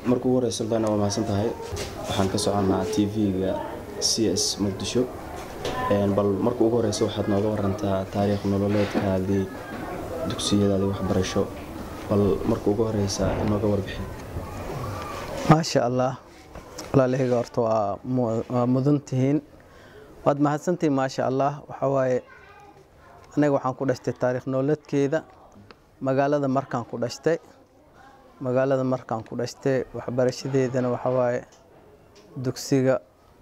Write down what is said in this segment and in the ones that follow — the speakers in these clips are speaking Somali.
marka ugu horeysa suldaana waa mahadsan tahay waxaan ka soconnaa t v-ga c s muqdisho bal marka ugu horeysa waxaad nooga warantaa taariikh nololeedkaadii dugsiyadaadii waxbarasho bal marka ugu horeysa nooga warbixin maasha allah walaalahayga horta waa mudan tihiin waad mahadsantihiin maasha allah waxaa waaye aniga waxaan ku dhashtay taariikh nololeedkeeda magaalada markaan ku dhashtay magaalada markaan ku dhashtay waxbarashadeedana waxaa waaye dugsiga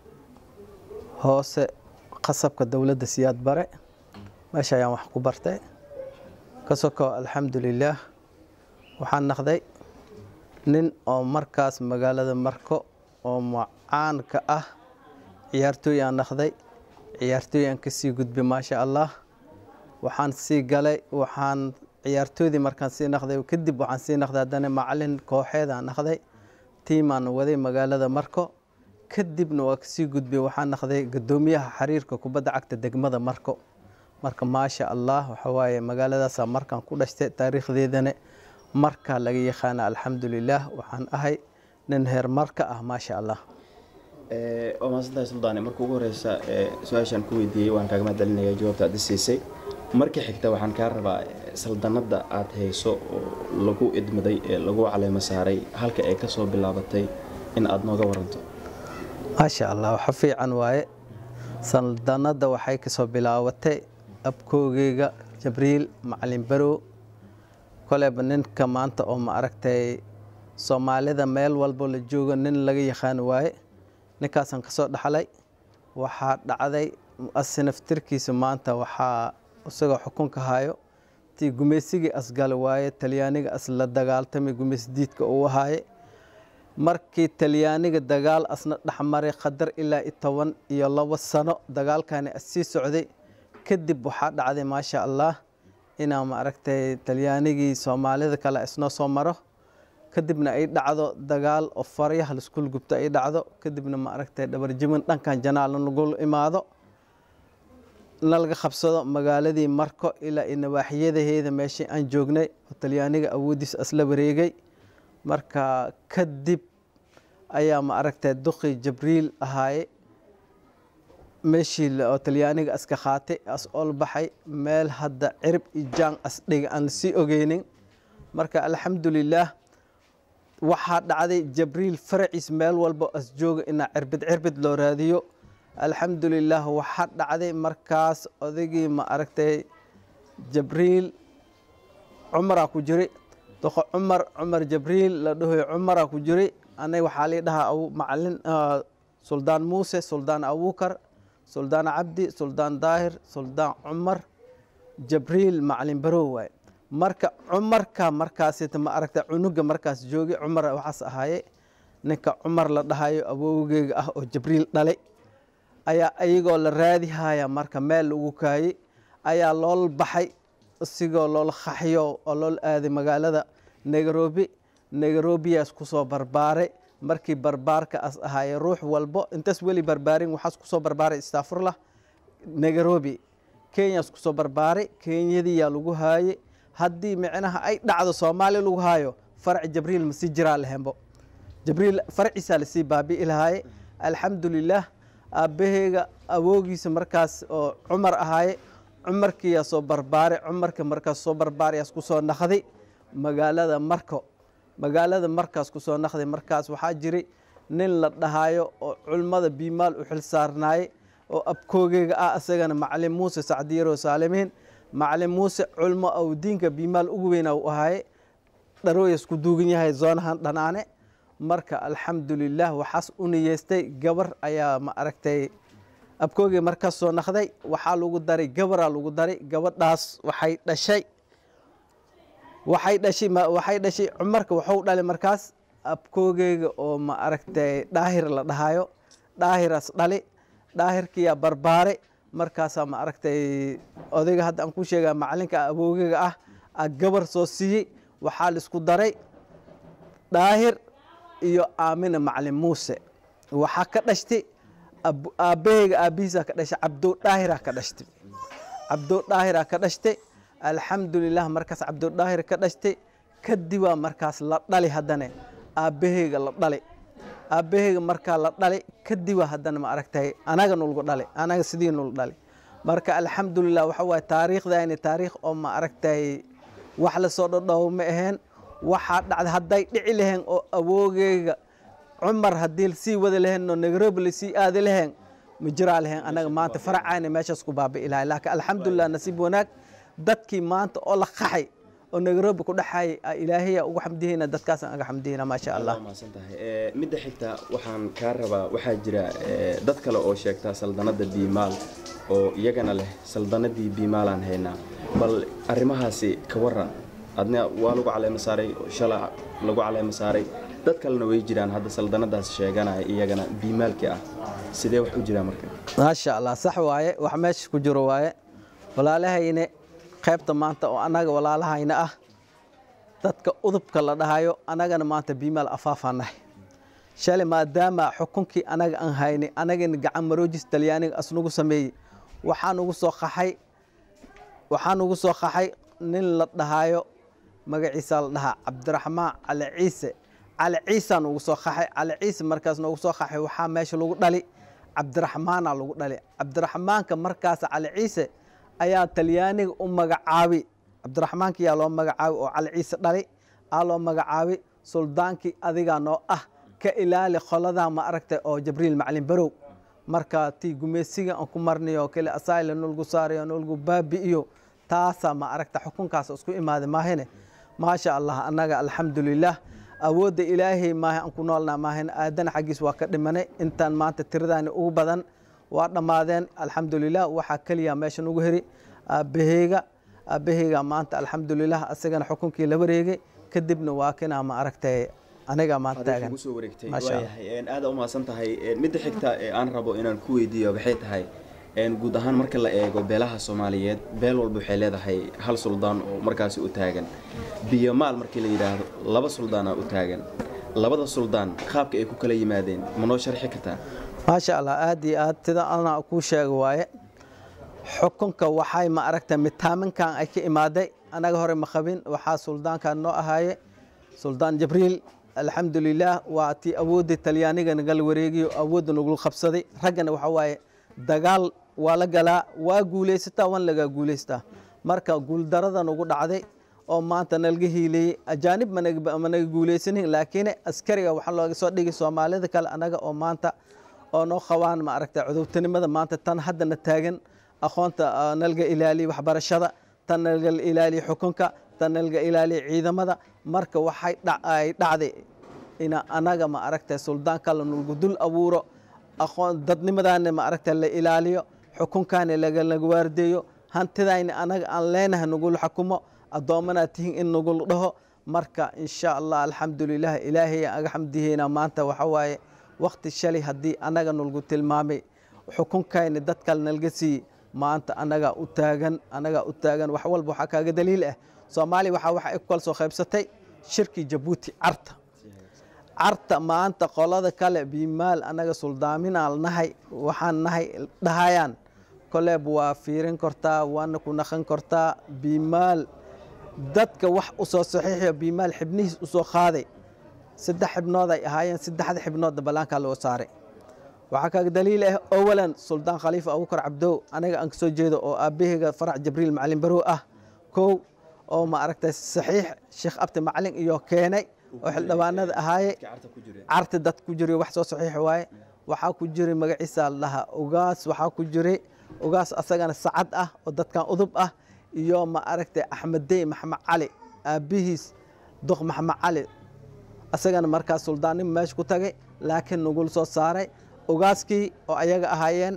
hoose qasabka dowladda siyaad bare meesha ayaan wax ku bartay ka soko alxamdulilaah waxaan naqday nin oo markaas magaalada marko oo macaan ka ah ciyaartooy aan naqday ciyaartooy aan kasii gudbay maasha allah waxaan sii galay waxaan ciyaartoydii markaan sii naqday kadib waxaan sii naqday haddana macalin kooxeed aan naqday tiimaan waday magaalada marko kadibna waa kasii gudbay waxaan naqday gadoomiyaha xiriirka kubadda cagta degmada marko marka maasha allah waxa waaye magaaladaasaa markaan ku dhashtay taariikhdeedana markaa laga yaqaana alxamdulilaah waxaan ahay nin heer marka ah maasha allah waa mahadsantahay suldaane marka ugu horeysa su-aashaan ku weydiiyey waan kaaga mahadcelinaya jawaabta aad isiisay marka xigta waxaan kaa rabaa saldanadda aad hayso oo lagu idmaday ee lagu caleemo saaray halka ay ka soo bilaabatay in aad nooga waranto maasha allah waxa fiican waaye saldanadda waxay kasoo bilaabatay abkoogeyga jabriil macalin barow koleyba ninka maanta oo ma aragtay soomaalida meel walbo la joogo nin laga yaqaan waaye ninkaasaan kasoo dhaxlay waxaa dhacday asinaftirkiisa maanta waxaa isagoo xukunka hayo tii gumaysigii asgal waaye talyaaniga as la dagaaltamay gumaysdiidka uu ahaaye markii talyaaniga dagaal asna dhexmaray qadar ilaa i toban iyo labo sano dagaalkani assii socday kadib waxaa dhacday maasha allah inaa ma aragtay talyaanigii soomaalida kale isnoo soo maro kadibna ay dhacdo dagaal oo faryaha laskul gubto ay dhacdo kadibna ma aragtay dhabarjimin dhankan janaalna lagu imaado nalaga qabsado magaaladii marko ilaa i nawaaxiyadaheeda meeshii aan joognay oo talyaaniga awoodiis asla wareegay marka kadib ayaa ma aragtay duqi jibriil ahaaye meeshii oo talyaaniga aska qaatay as ol baxay meel hadda cirib iyo jaan asdhiga aan lasii ogeynin marka alxamdulilaah waxaa dhacday jibriil faraciis meel walbo as jooga inaa cirbid cirbid loo raadiyo alxamdulilaah waxaa dhacday markaas odaygii ma aragtay jibriil cumaraa ku jiray doqo cumar cumar jibriil la dhahoy cumaraa ku jiray anay waxaa lii dhahaa macalin suldaan muuse suldaan abuukar suldaan cabdi suldaan daahir suldaan cumar jibriil macalin barow waaye marka cumarka markaasita ma aragta cunuga markaas joogi cumar waxaas ahaaye ninka cumar la dhahayo awowgeyga ah oo jibriil dhalay ayaa iyagoo la raadihaya marka meel lagu kaayey ayaa lool baxay isigoo loola qaxyo oo lool aaday magaalada nairobi nairobiyaas kusoo barbaaray markii barbaarka as ahaaye ruux walbo intaas weli barbaarin waxaas kusoo barbaaray istafurlah nairobi kenyaas kusoo barbaaray kenyadiyaa lagu haayey haddii micnaha ay dhacdo soomaaliya lagu haayo farac jibriil masii jiraa lahembo jibriil faraciisaa lasii baabi'i lahaaye alxamdulilaah aabbaheyga awoogiisa markaas oo cumar ahaaye cumarkiyaa soo barbaaray cumarka markaas soo barbaarayaas kusoo naqday magaalada marko magaalada markaas kusoo naqday markaas waxaa jiray nin la dhahaayo oo culmada biimaal u xil saarnaaye oo abkoogeyga ah isagana macalin muuse sacdiyaro saalimiin macalin muuse culmo ou diinka biimaal ugu weyna u ahaaye dharooyas ku duugan yahay zoonahan dhanaane marka alxamdulilaah waxaas u niyeystay gabar ayaa ma aragtay abkoogey markaas soo naqday waxaa lagu daray gabaraa lagu daray gabadhaas waxay dhashay waxay dhashay waxay dhashay cumarka waxuu dhalay markaas abkoogeyga oo ma aragtay dhaahir la dhahayo dhaahiraas dhali dhaahirkiyaa barbaare markaasaa ma aragtay odayga hadda aan ku sheega macalinka aboogeyga ah a gabar soo siiyey waxaa laisku daray dhaahir iyo aamina macalin muuse waxaa ka dhashtay aabbaheyga aabbihiisaa ka dhashay cabdo dhaahiraa ka dhashtay cabdo dhaahiraa ka dhashtay alxamdulilah markaas cabdodhaahir ka dhashtay kadibaa markaas la dhali haddane aabbaheyga la dhali aabbaheyga markaa la dhali kadiba haddana ma aragtay anaga nulgu dhali anaga sidii nul dhali marka alxamdulilah waxa waaye taariikhdayni taariikh oo ma aragtay wax lasoo dhodhow ma aheen waxaa dhacday hadday dhici laheen oo awoogeyga cumar haddii sii wada laheen oo nairobi lasii aadi laheen ma jiraa laheen anaga maanta faracayna meeshaas ku baabi'i lahay laakiin alxamdulilah nasiib wanaag dadkii maanta oo la qaxay oo nairobi ku dhexaayay ilaahaya ugu xamdihayna dadkaasaan aga xamdihayna maasha allah mahadsan tahay midda xigta waxaan kaa rabaa waxaa jira dad kale oo sheegta saldanadda biimaal oo iyagana leh saldanadii biimaalaan haynaa bal arrimahaasi ka waran adna waa lagu caleema saaray shala lagu caleema saaray dad kalena way jiraan hadda saldanadaas sheeganaya iyagana biimaalkii ah sidee wax u jiraa marka maasha allah sax waaye wax meesha ku jiro waaye walaalahayne qaybta maanta oo annaga walaalahayna ah dadka udubka la dhahayo annagana maanta biimaal afaafaan nahay shalay maadaama xukunkii anaga aan haynay anagana gacan maroojis talyaaniga asnugu sameeyey waxaan ugu soo qaxay waxaan ugu soo qaxay nin la dhahayo magaciisa la dhahaa cabdiraxmaan cali ciise cali ciisaan ugu soo qaxay cali ciise markaas noogu soo qaxay waxaa meesha lagu dhali cabdiraxmaana lagu dhali cabdiraxmaanka markaas cali ciise ayaa talyaaniga u magacaabi cabdiraxmaanka yaa loo magacaabi oo cali ciise dhali aa loo magacaabi suldaankii adigaa noo ah ka ilaali qoladaa ma aragtay oo jabriil macalin barow marka tii gumeysiga aan ku marnayo kale asayle nolgu saarayo nolgu baabi'iyo taasaa ma aragta xukunkaas isku imaaday maahine maasha allah annaga alxamdulilah awoodda ilaahay maaha aan ku noolnaa maahine aadana xaggiis waa ka dhimanay intaan maanta tiradaani ugu badan waa dhammaadeen alxamdulilah waxaa keliya meesha nugu heri aabbaheyga aabbaheyga maanta alxamdulilah asagana xukunkii la wareegay kadibna waa kinaa ma aragtay aniga maanta taagan soo wareegtay Masha Allah. waayahay aada umahadsan tahay midda xigta ee aan rabo inaan ku weydiiyo waxay tahay guud ahaan marka la eego beelaha soomaaliyeed beel walba waxay leedahay hal suldaan oo markaasi u taagan biyomaal markii la yidhaahdo laba suldaana u taagan labada suldaan qaabka ay ku kala yimaadeen ma noo sharxi kartaa maasha allah aad iyo aad sida anaa kuu sheega waaye xukunka waxay ma aragtay mitaaminkan ay ka imaaday anaga hore ma qabin waxaa suldaankan noo ahaaye suldaan jibriil alxamdulilah waa tii awooddii talyaaniga nagal wareegiyo awoodda nagul qabsaday raggana waxa waaye dagaal waa la galaa waa guulaysataa waan lagaa guulaystaa marka guuldarada nagu dhacday oo maanta nalaga hiileeyey ajaanib managa managa guulaysanin laakiin askariga waxaa looga soo dhigay soomaalida kale anaga oo maanta oo noo qabaan ma aragtay cudurtinimada maanta tan haddana taagan aqoonta ah, nalaga ilaaliya waxbarashada tan nalaga ilaaliya xukunka tan nalaga ilaaliya ciidamada marka waxay dha- ay dhacday ina anaga ma aragtay suldaan kale nulgu dul abuuro aqoon dadnimadaana ma aragtay la ilaaliyo xukunkaana laga laga waardeeyo hantidayna anaga aan leenahay nagula xukumo addoommanaad tihiin in nagula dhaho marka insha allah alxamdulilah ilaahay aan aga xamdiheyna maanta waxa waaye waqti shalay haddii anaga nalgu tilmaamay xukunkayna dad kale nalga siiyey maanta anagaa u taagan anagaa u taagan wax walba waxaa kaaga daliil ah soomaaliya waxaa waxa ay ku kala soo qaybsatay shirkii jabuuti carta carta maanta qolada kale biimaal anaga suldaaminaan nahay waxaan nahay dhahayaan koleeb waa fiirin kartaa waana ku naqan kartaa biimaal dadka wax u soo saxiixiyo biimaal xibnihiis u soo qaaday saddex xibnood ay ahaayeen saddexda xibnoodna ballaankaa loo saaray waxaa kaaga daliil ah awalan suldaan khaliifa abubakar cabdow anaga aan kasoo jeedo oo aabaheyga farac jibriil macalin barow ah kow oo ma aragtay saxiix sheekh abdi macalin iyo keenay oo xildhibaanada ahaaye carta ku jira carti dad ku jiro wax soo saxiix waaye waxaa ku jiray magaciisa la dhahaa ugaas waxaa ku jiray ugaas asagana sacad ah oo dadkan udub ah iyo ma aragtay axmeddey maxamed cali aabbihiis duq maxamed cali asagana markaas suldaannimo meesha ku tagay laakiin nagul soo saaray ugaaskii oo ayaga ahaayeen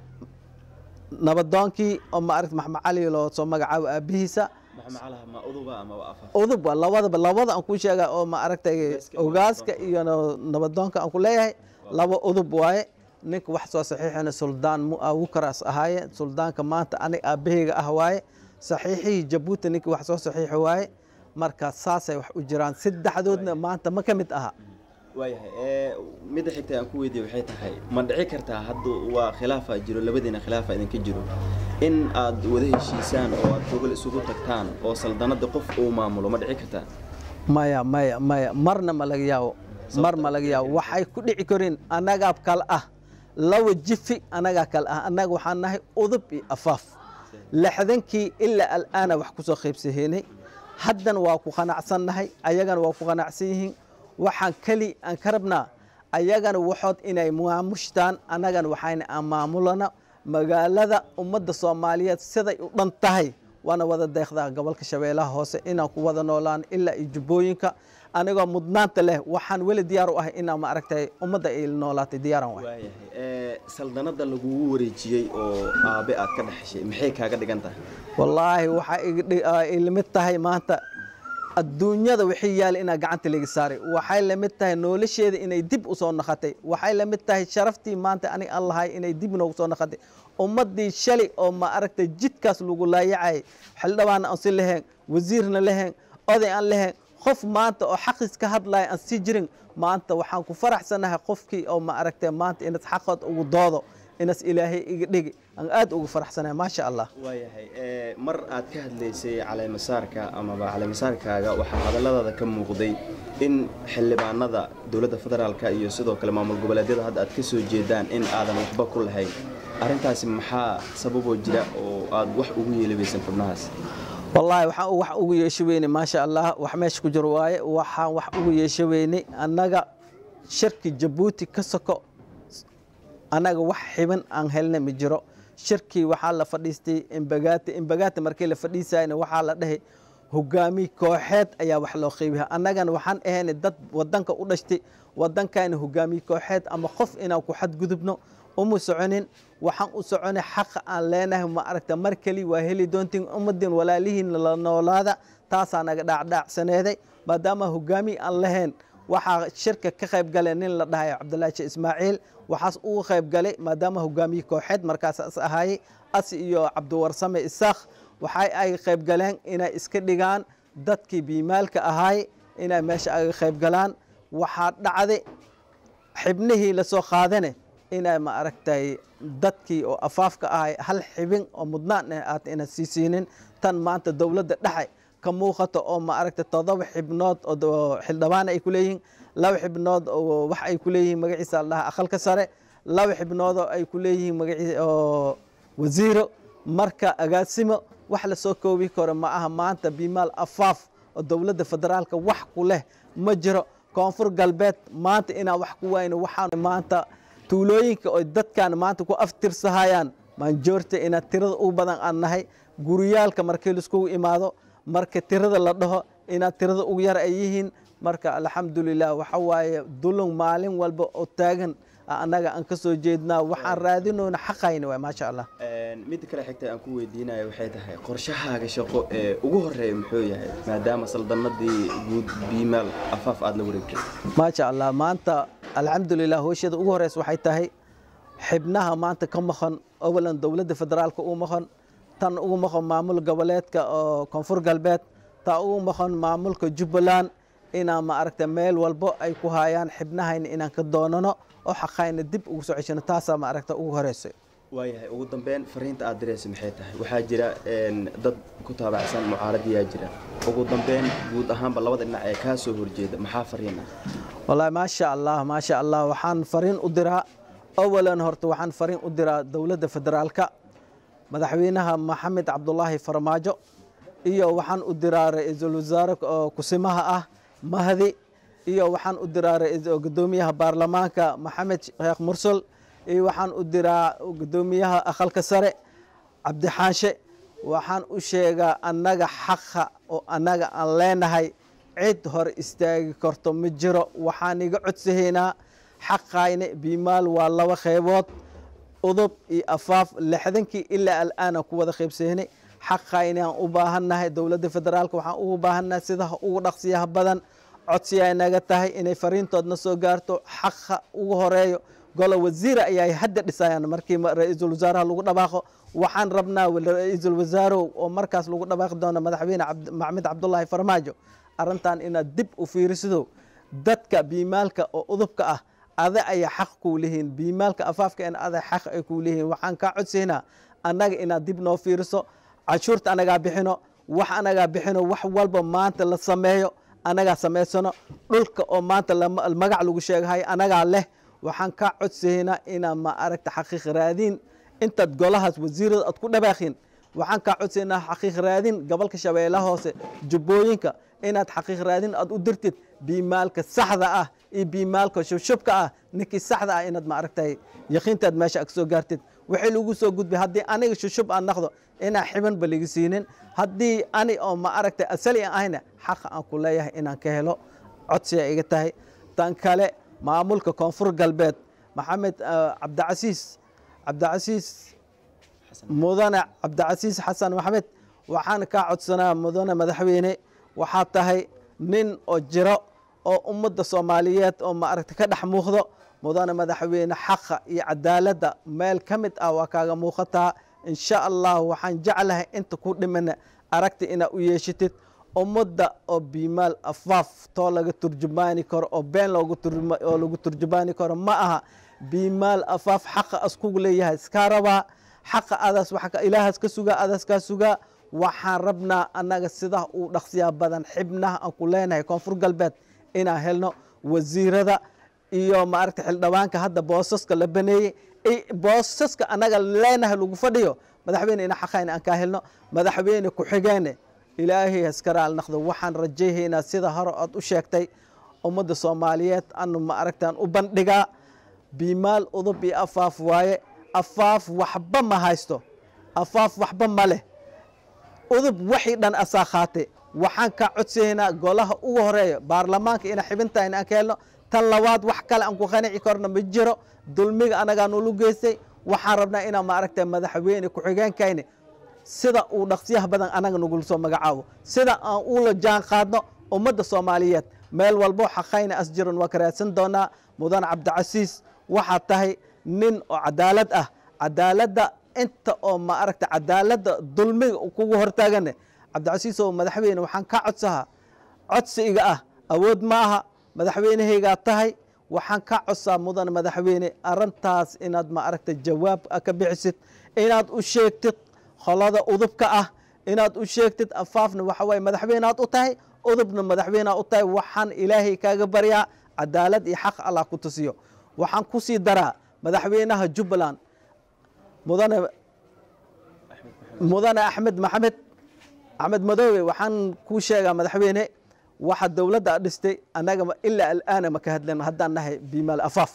nabadoonkii oo ma aragtay maxamed cali loo soo magacaabo aabbihiisa maxamed calaha ma uduba ama waa afar udub waa labadaba labada aan ku sheega oo ma aragtay Ugaaska iyo ogaaska iyo na- nabadoonka aan ku leeyahay laba udub waaye ninka wax soo saxiixina suldaan mu awukaraas ahaaye suldaanka maanta aniga aabaheyga ah waaye saxiixihii jabuuti ninka wax soo saxiixi waaye marka saasay wax u jiraan saddexdoodna maanta ma ka mid aha waayahay midda xigta aan ku weydiiye waxay tahay ma dhici kartaa hadda waa khilaafa jiro labadiina khilaafa idinka jiro in aad wada heshiisaan oo aad gogol isugu tagtaan oo saldanada qof uu maamulo ma dhici kartaa maya maya maya marna ma laga yaabo mar ma laga yaabo waxay ku dhici karin annagaa kale ah laba jifi annagaa kale ah annaga waxaan nahay udub iyo afaaf lixdankii ilaa al'aana wax ku soo qaybsaheynay haddana waa ku qanacsannahay ayagana waa ku qanacsan yihiin waxaan keli aan ka rabnaa ayagana waxood inay maamushtaan annagana waxayna aan maamulana magaalada ummadda soomaaliyeed siday u dhan tahay waana wada deeqdaa gobolka shabeellaha hoose inaan ku wada noolaan ilaa iyo jubbooyinka anigoo mudnaanta leh waxaan weli diyaar u ahay inaan maaragtay ummadda ay noolaatay diyaaran waay waayahay saldanada lagugu wareejiyey oo aabe aad ka dhexeshay maxay kaaga dhigan tahay wallaahi waxaa ilamid tahay maanta adduunyada wixii yaala inaa gacanta laga saaray waxay la mid tahay nolosheeda inay dib u soo naqatay waxay la mid tahay sharaftii maanta anig aan lahay inay dib noogu soo naqatay ummaddii shalay oo ma aragtay jidkaas lagu laayacayay xildhibaanna aan si lahayn wasiirna lahayn oday aan lahayn qof maanta oo xaqiis ka hadlaya aan sii jirin maanta waxaan ku faraxsanahay qofkii oo ma aragtay maanta inaad xaqood ugu doodo inaas ilaahay iga dhigi aan aad ugu faraxsanahay maasha allah waayahay mar aad ka hadlaysay caleemasaarka amaba caleemasaarkaaga waxaa hadalladaada ka muuqday in xildhibaanada dowladda federaalka iyo sidoo kale maamul goboleedyada hadda aad ka soo jeedaan in aadan waxba ku lahayn arrintaasi maxaa sababoo jira oo aad wax ugu yeelabaysan xubnahaas wallaahi waxaan wax ugu yeesho weynay maasha allah wax meesha ku jiro waaye waxaan wax ugu yeesho weynay annaga shirki jabuuti ka soko annaga wax xiban aan helna ma jiro shirkii waxaa la fadhiistay imbagaati imbagaati markii la fadhiisayna waxaa la dhahay hogaamiye kooxeed ayaa wax loo qeybiya annagana waxaan ahaynay dad wadanka u dhashtay wadankayna hogaamiye kooxeed ama qof inaan ku xadgudubno uma soconin waxaan u soconay xaqa aan leenahay ma aragta mar keli waa heli doontiin ummadin walaalihiin la noolaada taasaa naga dhaacdhaacsaneeday maadaama hogaamiye aan lahayn waxaa shirka ka qayb galay nin la dhahayo cabdulaahi sheekh ismaaciil waxaas uga qayb galay maadaama hogaamiye kooxeed markaas as ahaayey as iyo cabdiwarsame isaakh waxay ay qayb galeen inay iska dhigaan dadkii biimaalka ahaay inay meesha aga qayb galaan waxaa dhacday xibnihii lasoo qaadane inay ma aragtay dadkii oo afaafka ahay hal xibin oo mudnaan ah aad ina sii siinin tan maanta dowladda dhexe ka muuqato oo ma aragtay todoba xibnood oo xildhibaan ay ku leeyihiin laba xibnood oo wax ay ku leeyihiin magaciisa la dhaha aqalka sare laba xibnood oo ay ku leeyihiin magaciisa oo wasiiro marka agaasimo wax lasoo koobi karo ma aha maanta bimaal afaaf oo dowladda federaalka wax ku leh ma jiro koonfur galbeed maanta inaan wax ku wayno waxaan maanta tuulooyinka oo dadkan maanta ku aftirsahayaan maanjoorta inaad tirada ugu badan aan nahay guriyaalka markii laiskugu imaado marka tirada la dhaho inaad tirada ugu yar ay yihiin marka alxamdulilah waxa waaye dulun maalin walba oo taagan annaga aan ka soo jeednaa waxaan raadinoona xaqayna waay maasha allah midda kale xigta aan ku weydiinayo waxay tahay qorshahaaga shaqo ee ugu horeeya muxuu yahay maadaama saldanadii guud biimaal afaaf aada la wareegtay maasha allah maanta alxamdulilah hooshada ugu horeysa waxay tahay xibnaha maanta ka maqan awalan dowladda federaalka ugu maqan tan ugu maqan maamul goboleedka oo koonfur galbeed taa ugu maqan maamulka jubbaland inaan ma aragta meel walbo ay ku hayaan xibnahayna inaan ka doonano oo xaqayna dib ugu soo ceshano taasaa ma aragta ugu horeysa waayahay ugu dambeyn fariinta aad diraysa maxay tahay waxaa jira dad ku taabacsan mucaaradiyaa jira ugu dambeyn guud ahaanba labada dhinac ee kaa soo horjeeda maxaa fariin ah wallaahi maasha allah maasha allah waxaan fariin u diraa awalan horta waxaan fariin u diraa dowladda federaalka madaxweynaha maxamed cabdulaahi farmaajo iyo waxaan u diraa ra-iisul wasaare oo kusimaha ah mahdi iyo waxaan u diraa gudoomiyaha baarlamaanka maxamed sheekh mursal iyo waxaan u diraa gudoomiyaha aqalka sare cabdixaanshe waxaan u sheegaa annaga xaqa oo annaga aan leenahay cid hor istaagi karto ma jiro waxaan iga codsahaynaa xaqayna biimaal waa laba qeybood udub iyo afaaf lixdankii ilaa al'aana ku wada qaybsaynay xaqayna aan u baahannahay dowladda federaalka waxaan ugu baahannahay sida ugu dhaqsiyaha badan codsiyaa naga tahay inay fariintoodna soo gaarto xaqa ugu horeeyo golo wasiira ayay hadda dhisayaan markii ra-iisul wasaaraha lagu dhabaaqo waxaan rabnaa ra-iisul wasaarow oo markaas lagu dhabaaqi doono madaxweyne maxamed cabdulaahi farmaajo arrintan inaad dib u fiirisido dadka biimaalka oo udubka ah ada ayaa xaq kuu leeyihiin biimaalka afaafka in ada xaq ay kuu leeyihiin waxaan kaa codsaynaa annaga inaad dib noo fiiriso cashuurta anagaa bixino wax anagaa bixino wax walba maanta la sameeyo anagaa samaysano dhulka oo maanta magac lagu sheegahay anagaa leh waxaan kaa codsaynaa inaa ma aragta xaqiiq raadiin intaad golahaas wasiirada aad ku dhabaakhin waxaan kaa codsaynaa xaqiiq raadin gobolka shabeellaha hoose jubbooyinka inaad xaqiiq raadin aad u dirtid biimaalka saxda ah iyo biimaalka shubshubka ah ninkii saxda ah inaad ma aragtay yaqiintaad meesha ag soo gaartid waxay lagu soo gudbay haddii aniga shushub aan naqdo inaan xibanba laga siinin haddii ani oo ma aragtay asali aan ahayna xaqa aan ku leeyahay inaan ka helo codsiya iga tahay tan kale maamulka koonfur galbeed maxamed cabdicasiis cabdicasiis mudane cabdicasiis xasan maxamed waxaan kaa codsanaa mudane madaxweyne waxaa tahay nin oo jiro oo ummadda soomaaliyeed oo maaragta ka dhex muuqdo mudane madaxweyne xaqa iyo cadaaladda meel ka mid ah waa kaaga muuqataa insha allah waxaan jeclahay inta ku dhimana aragti inaad u yeeshatid ummadda oo biimaal afaaf too laga turjumaani karo oo been oo lagu turjumaani karo ma aha biimaal afaaf xaqa askugu leeyahay iskaa rabaa xaqa adaas ilaahaas ka sugaa adaas kaa sugaa waxaan rabnaa annaga sidaa uu dhaqsiyaa badan xibnaha aan ku leenahay koonfur galbeed inaan helno wasiirada iyo maaragta xildhibaanka hadda boosaska la baneeyey boosaska annaga leenahay lagu fadhiyo madaxweyne ina xaqayn aan kaa helno madaxweyne ku-xigeene ilaahay haskaraal naqdo waxaan rajayhaynaa sida hore ood u sheegtay ummadda soomaaliyeed anu ma aragtaan u bandhigaa biimaal udub iyo afaaf waaye afaaf waxba ma haysto afaaf waxba ma leh udub waxii dhan asaa qaate waxaan kaa codsaynaa golaha ugu horeeya baarlamaanka ina xibintaa in aan ka helno tan labaad wax kale aan ku qanici karno ma jiro dulmiga anagaa nulu geystay waxaan rabnaa inaan maaragta madaxweyne ku-xigeenkayni sida uu dhaqsiyaha badan anaga nagula soo magacaabo sida aan ula jaan qaadno ummadda soomaaliyeed meel walbo xaqayna asjiran waa ka raadsan doonaa mudane cabdicasiis waxaa tahay nin oo cadaalad ah cadaaladda inta oo ma aragta cadaaladda dulmiga kugu hortaagane cabdicasiis oo madaxweyne waxaan ka codsahaa codsiga ah awood ma aha madaxweynehaygaa tahay waxaan ka codsaa mudane madaxweyne arintaas inaad ma aragta jawaab ka bixisid inaad u sheegtid qolada udubka ah inaad u sheegtid afaafna waxa waye madaxweyneaad u tahay udubna madaxweyneaad u tahay waxaan ilaahay kaaga baryaa cadaalad iyo xaq allah ku tusiyo waxaan kusii daraa madaxweynaha jubbaland mudane mudane axmed maxamed axmed madoobe waxaan kuu sheegaa madaxweyne waxa dowladda a dhistay annaga ilaa alaana maka hadlen haddaan nahay bimaal afaaf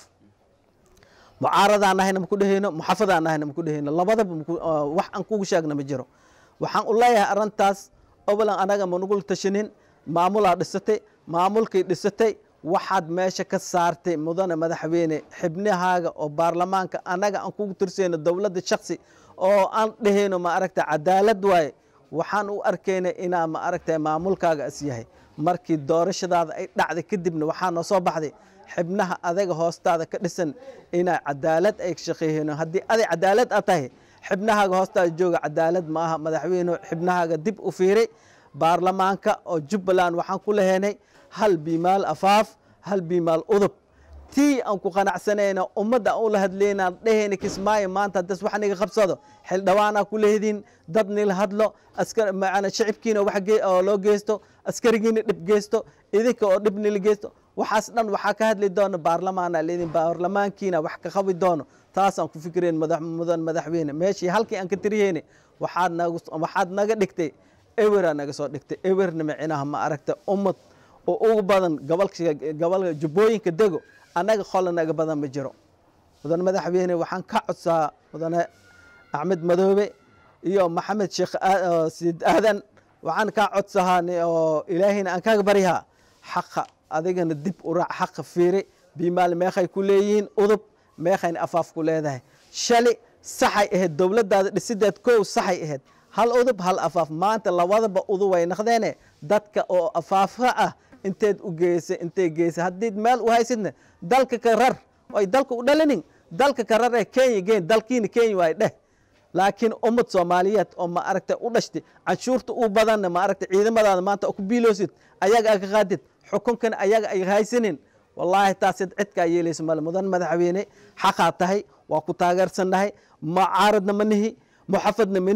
mucaaradaan nahayna maku dhehayno muxafadaan nahayna maku dhehayno labadaba wax aan kugu sheegna ma jiro waxaan u leeyahay arrintaas obolan anaga manugul tashanin maamulaa dhisatay maamulkay dhisatay waxaad meesha ka saartay mudane madaxweyne xibnahaaga oo baarlamaanka annaga aan kugu tirsayno dowladda shaksi oo aan dhehayno ma aragta cadaalad waaye waxaan u arkayna inaa ma aragta maamulkaaga is yahay markii doorashadaada ay dhacday kadibna waxaa noo soo baxday xibnaha adaga hoostaada ka dhisan inaa cadaalad ay shaqeeyeen haddii aday cadaalad a tahay xibnahaaga hoostaada jooga cadaalad ma aha madaxweyne xibnahaaga dib u fiiray baarlamaanka oo jubbaland waxaan ku leheynay hal biimaal afaaf hal biimaal udub tii aan ku qanacsanayna ummadda aan ula hadlaynaan dhehayna kismaayo maanta hadas wax niga qabsado xildhibaanaa ku lehdin dad nila hadlo askar macana shicibkiina wax oo loo geysto askarigiina dhib geysto idinka oo dhib nila geysto waxaas dhan waxaa ka hadli doono baarlamaana leedin baarlamaankiina wax ka qabi doono taasaan ku fikirayn mudan madaxweyne meeshii halkii aan ka tiriyeyne waxaad nagu waxaad naga dhigtay eweraa naga soo dhigtay ewerna micinaha ma aragta ummad oo ugu badan gobolka gobolka jubbooyinka dego annaga qola naga badan ma jiro mudan madaxweyne waxaan ka codsaa mudane axmed madoobe iyo maxamed sheekh siid aadan waxaan kaa codsahaa oo ilaahayna aan kaaga baryahaa xaqa adigana dib u raac xaqa fiiri biimaal meekhay ku leeyihiin udub meekhayna afaaf ku leedahay shali saxay ahayd dowladdaada dhisideed kow saxay ahayd hal udub hal afaaf maanta labadaba udub way naqdeene dadka oo afaafka ah inteed u geysay intay geysay haddii meel u haysidna dalka ka rar ay dalka u dhalinin dalka ka rar ee kenya geen dalkiina kenya waay dheh laakiin ummad soomaaliyeed oo ma aragta u dhashtay canshuurta u badanna ma aragta ciidamadaada maanta ku biiloosid ayaga aa ka qaadid xukunkan ayaga ay haysanin wallaahi taasid cidkaa yeelaysa male mudan madaxweyne xaqaa tahay waa ku taageersannahay mucaaradna ma nihi muxafadna ma nihi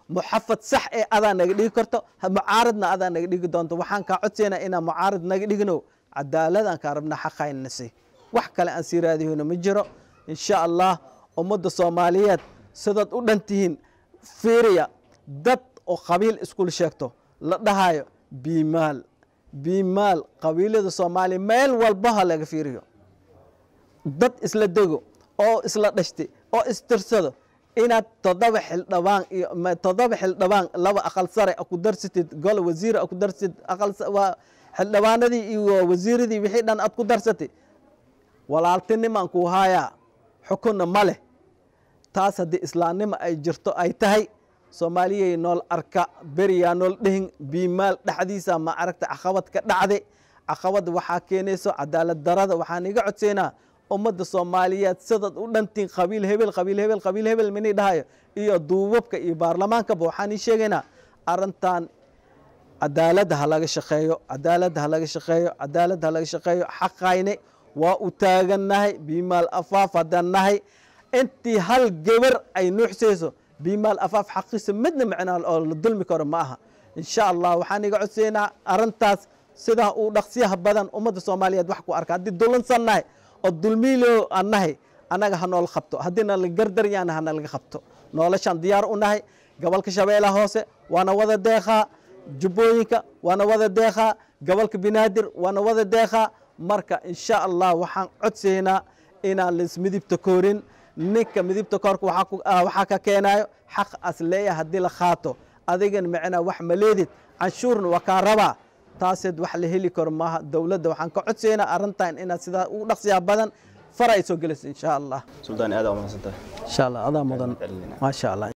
muxafad sax ee adaa naga dhigi karto mucaaradna adaa naga dhigi doonto waxaan kaa codsaynaa inaan mucaarad naga dhigno cadaaladaan kaa rabna xaqaynasi wax kale aan sii raadihayno ma jiro insha allah ummadda soomaaliyeed sidaad u dhan tihiin fiiriya dad oo qabiil iskul sheegto la dhahayo biimaal biimaal qabiilada soomaaliya meel walbaha laga fiiriyo dad isla dego oo isla dhashti oo istirsado inaad toddoba xildhibaan iyo toddoba xildhibaan laba aqal sare ku darsatid gole wasiir ku darsatid aqal waa xildhibaanadii iyo wasiiradii wixii dhan aad ku darsatid walaaltinimaan kuu haayaa xukunna ma leh taas haddii islaamnimo ay jirto ay tahay soomaaliyay nool arka beriyaa nool dhehin biimaal dhexdiisa ma aragta caqabad ka dhacde caqabad waxaa keenayso cadaalad darada waxaan iga codsaynaa ummadda soomaaliyeed sidaad u dhantiin qabiil hebel qabiil hebel qabiil hebel mini dhahayo iyo duubabka iyo baarlamaankaba waxaan ii sheegaynaa arrintan cadaaladda ha laga shaqeeyo cadaaladda ha laga shaqeeyo cadaaladda ha laga shaqeeyo xaqayne waa u taagannahay biimaal afaaf haddaan nahay intii hal gebar ay nuuxsayso biimaal afaaf xaqiisa midna macnaa oo la dulmi karo ma aha insha allah waxaan iga codsaynaa arrintaas sidaa uu dhaqsiyaha badan ummadda soomaaliyeed wax ku arka haddii dulansan nahay oo dulmiilo aan nahay annaga ha nool qabto haddiina la gardaryaana hana laga qabto noloshaan diyaar u nahay gobolka shabeellaha hoose waana wada deeqaa jubbooyinka waana wada deeqaa gobolka binaadir waana wada deeqaa marka insha allah waxaan codsaynaa inaan laismidibta koorin ninka midibta koorka waxaa ka keenayo xaq as leeya haddii la qaato adigan macnaa wax ma leedid canshuurna waa kaa rabaa taaseed wax la heli karo maaha dowladda waxaan ka codsaynaa arrintan inaad sidaa u dhaqsiyaa badan far ay soo gelayso insha allah suldaan aad aa umahadsantahay insha allah adaa mudan maasha allah